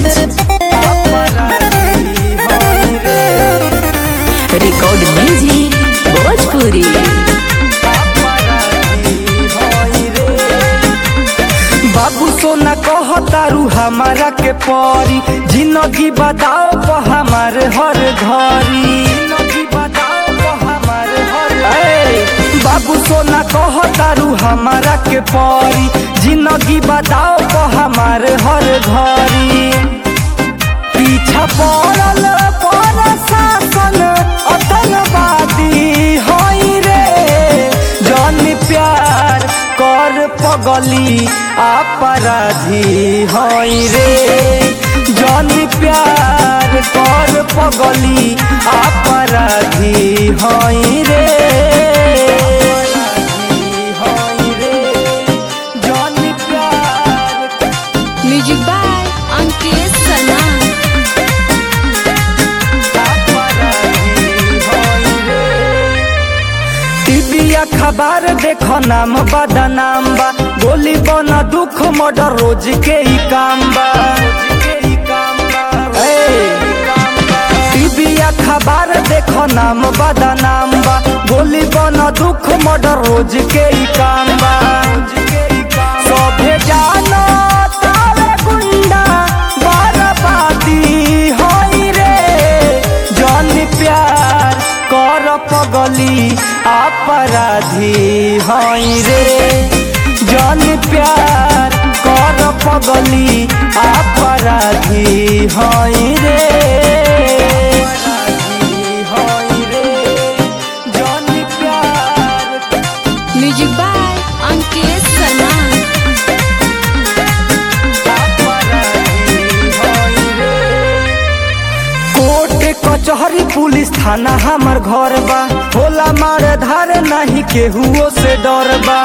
record music Bhojpuri बाबू सोना कहतारू हमारा के परी जिंदगी बताओ प हमार हर घरी जिंदगी बताओ प हमार हर ए, बाबू सोना कहतारू हमारा के परी जिंदगी बताओ प हमार हर घरी पीछा पड़ल पर शासन अतनवादी होई रे जन प्यार कर पगली अपराधी होई रे जन प्यार कर पगली अपराधी होई रे होई रे जन प्यार म्यूजिक बाय अंकित सना टीवी अखबार देखो नाम बदा नाम बा गोली बना दुख मर्डर रोज के ही काम बा ए, टीवी अखबार देखो नाम बदा नाम बा गोली बना दुख मर्डर रोज के ही काम बा सभे जानो तारे गुंडा बर्बादी होई रे जन प्यार कर पगली अपराधी होई रे जन प्यार कर पगली अपराधी होई रे होई रे जन प्यार म्यूजिक बाय अंकित सना कोर्ट कचहरी पुलिस थाना हमार घर बा होला मार धार नहीं केहुओ से डर बा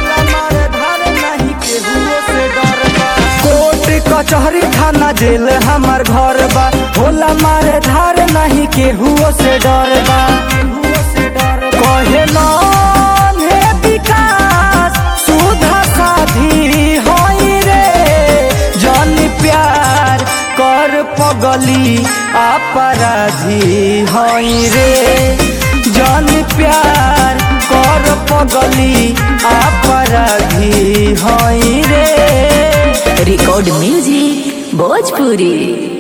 कोर्ट कचहरी थाना जेल हमार घर बा होला मार धार नहीं केहुओ से डर बा कहे नाम है विकास सुधा साधी होई रे जन प्यार कर पगली अपराधी होई रे जन प्यार कर पगली अपराधी होई रे रिकॉर्ड म्यूजिक भोजपुरी